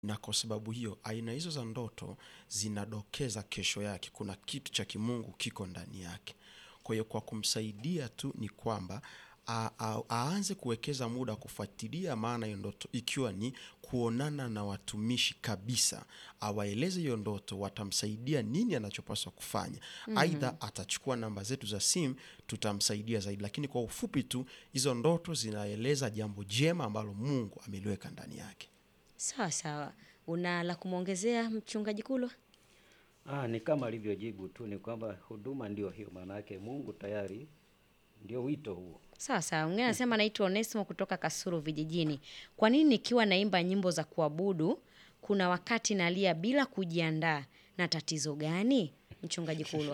na kwa sababu hiyo aina hizo za ndoto zinadokeza kesho yake kuna kitu cha kimungu kiko ndani yake. Kwa hiyo kwa kumsaidia tu ni kwamba a- a- aanze kuwekeza muda kufuatilia maana hiyo ndoto, ikiwa ni kuonana na watumishi kabisa, awaeleze hiyo ndoto, watamsaidia nini anachopaswa kufanya. Aidha atachukua namba zetu za simu, tutamsaidia zaidi, lakini kwa ufupi tu hizo ndoto zinaeleza jambo jema ambalo Mungu ameliweka ndani yake. Sawa sawa. Una la kumwongezea mchungaji Kulwa? Ah, ni kama alivyojibu tu, ni kwamba huduma ndio hiyo, maana yake Mungu tayari ndio wito huo. Sawa sawa. Mwingine anasema naitwa Onesimo kutoka Kasuru vijijini. Kwa nini nikiwa naimba nyimbo za kuabudu kuna wakati nalia bila kujiandaa? Na tatizo gani? Mchungaji Kulwa.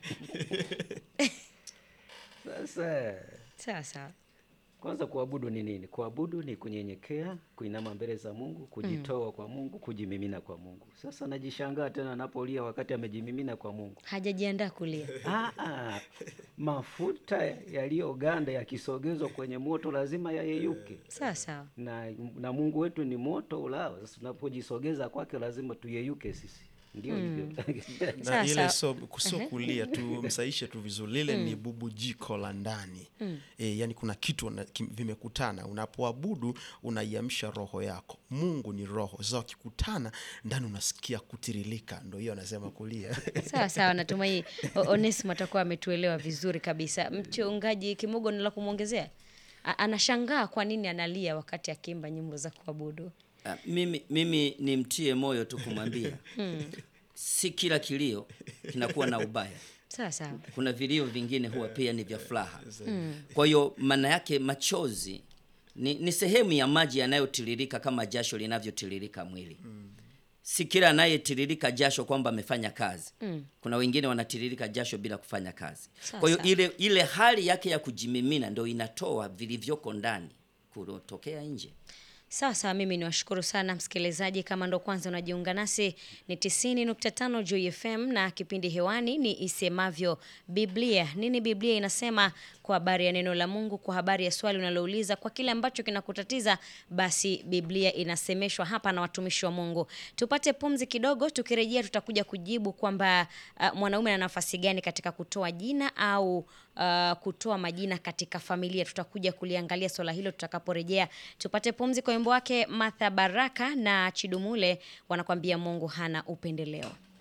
Sasa Sawa sawa. kwanza, kuabudu ni nini? Kuabudu ni kunyenyekea, kuinama mbele za Mungu, kujitoa kwa Mungu, kujimimina kwa Mungu. Sasa najishangaa tena anapolia wakati amejimimina kwa Mungu. Hajajiandaa kulia. Ah, ah, mafuta yaliyoganda yakisogezwa kwenye moto lazima yayeyuke, Sawa sawa. na, na Mungu wetu ni moto ulao. Sasa tunapojisogeza kwake lazima tuyeyuke sisi, ndio hivyo na Sawa, ile sawa. so, sio kulia tu msaishe tu vizuri lile ni bubujiko la ndani e, yani kuna kitu wana- kim- vimekutana unapoabudu unaiamsha roho yako mungu ni roho sasa wakikutana ndani unasikia kutirilika ndo hiyo anasema kulia Sawa sawa, natumai O- Onesimo atakuwa ametuelewa vizuri kabisa. Mchungaji Kimogo, ni la kumwongezea? A- Anashangaa kwa nini analia wakati akiimba nyimbo za kuabudu. Ah, mimi, mimi nimtie moyo tu kumwambia si kila kilio kinakuwa na ubaya. Sawa sawa. Kuna vilio vingine huwa pia ni vya furaha. Kwa hiyo maana yake machozi ni, ni sehemu ya maji yanayotiririka kama jasho linavyotiririka mwili. Si kila anayetiririka jasho kwamba amefanya kazi. Kuna wengine wanatiririka jasho bila kufanya kazi. Sawa, Kwa hiyo sawa. ile, ile hali yake ya kujimimina ndio inatoa vilivyoko ndani kutokea nje. Sawa sawa, mimi niwashukuru sana msikilizaji. Kama ndo kwanza unajiunga nasi, ni 90.5 Joy FM na kipindi hewani ni Isemavyo Biblia. Nini Biblia inasema kwa habari ya neno la Mungu, kwa habari ya swali unalouliza, kwa kile ambacho kinakutatiza, basi Biblia inasemeshwa hapa na watumishi wa Mungu. Tupate pumzi kidogo, tukirejea tutakuja kujibu kwamba uh, mwanaume ana nafasi gani katika kutoa jina au uh, kutoa majina katika familia. Tutakuja kuliangalia swala hilo tutakaporejea. Tupate pumzi kwa wimbo wake Martha Baraka na Chidumule wanakwambia Mungu hana upendeleo.